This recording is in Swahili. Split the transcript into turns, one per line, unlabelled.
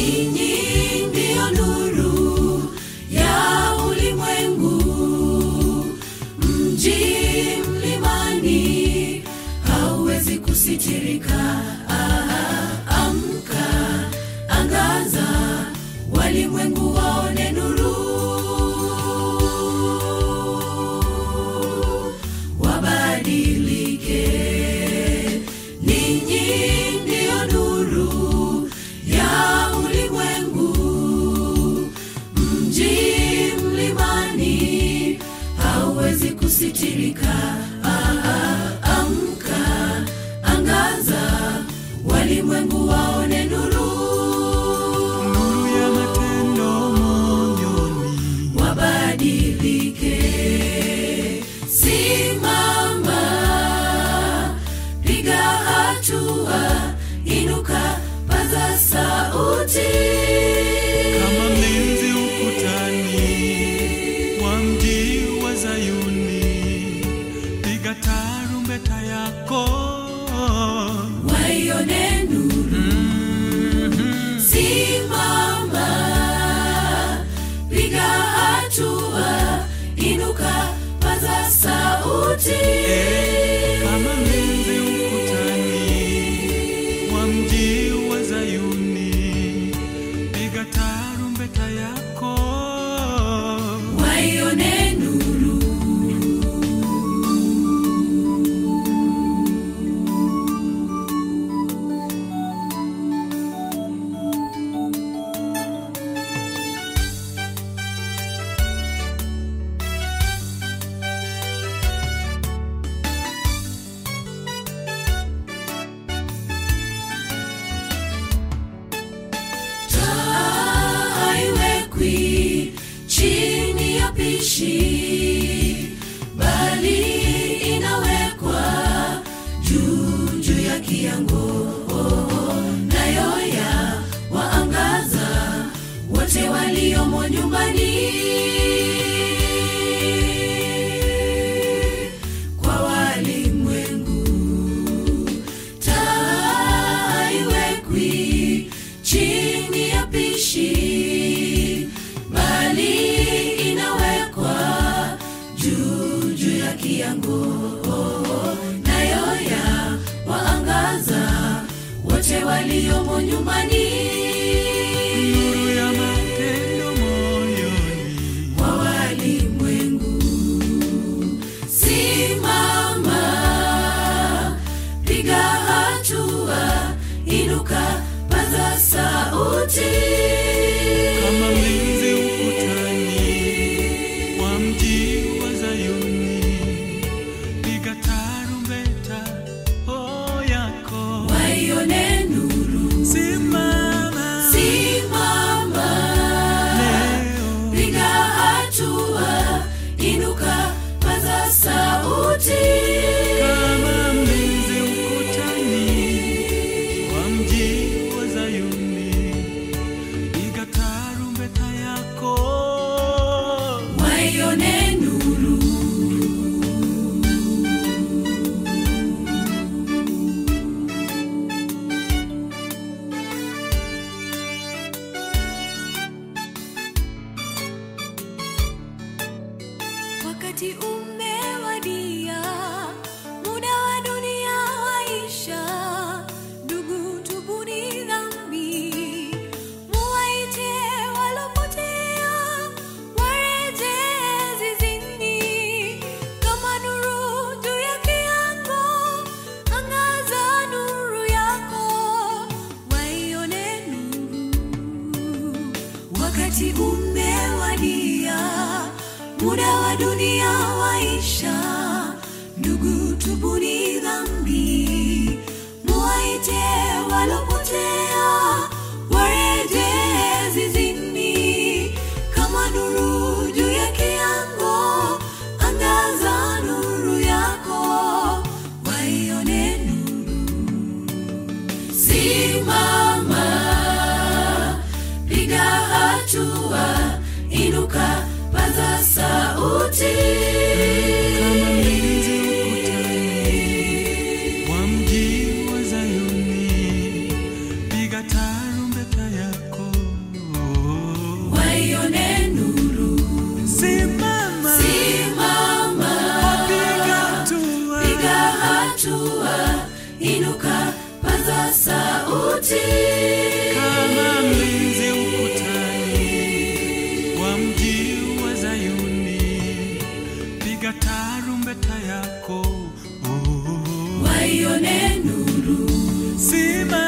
ninyi ndiyo nuru ya ulimwengu mji mlimani hauwezi kusitirika ah, amka angaza walimwengu waone nuru wabadilike ninyi ndiyo nuru ya ulimwengu mji mlimani hauwezi kusitirika ah, ah, amka angaza walimwengu waone nuru
nuru ya matendo moyoni
wabadilike simama piga hatua inuka paza sauti
kama mlinzi ukutani wa mji wa Zayuni, piga tarumbeta yako
waione nuru simama piga hatua inuka paza sauti
kama mlinzi ukutani wa mji wa Zayuni, piga tarumbeta yako
waione nuru taa haiwekwi chini ya pishi bali inawekwa juu juu ya kiango nayo ya waangaza wote waliomo nyumbani kwa walimwengu taa haiwekwi chini ya pishi bali inawekwa juu juu ya kiango nayo ya waangaza wote waliomo nyumbani
nuru ya matendo moyoni
wa walimwengu simama piga hatua inuka paza sauti
kama mlinzi ukutani wa mji wa Zayuni, piga tarumbeta oh yako,
waione nuru
simama
simama
leo,
piga hatua inuka paza sauti
kama mlinzi ukutani wa mji wa Zayuni, piga tarumbeta yako
waione nuru wakati umewadia muda wa dunia waisha ndugu tubuni dhambi muwaite walopotea wareje zizini kama nuru juu ya kiango angaza nuru yako waione nuru wakati umewadia muda wa dunia waisha ndugu tubuni dhambi muwaite walopotea wareje zizini kama nuru juu ya kiango angaza nuru yako waione nuru simama piga hatua inuka paza sauti
kama mlinzi ukutani
inuka paza sauti
kama mlinzi ukutani wa mji wa Zayuni, piga tarumbeta yako oh.
waione nuru
Simama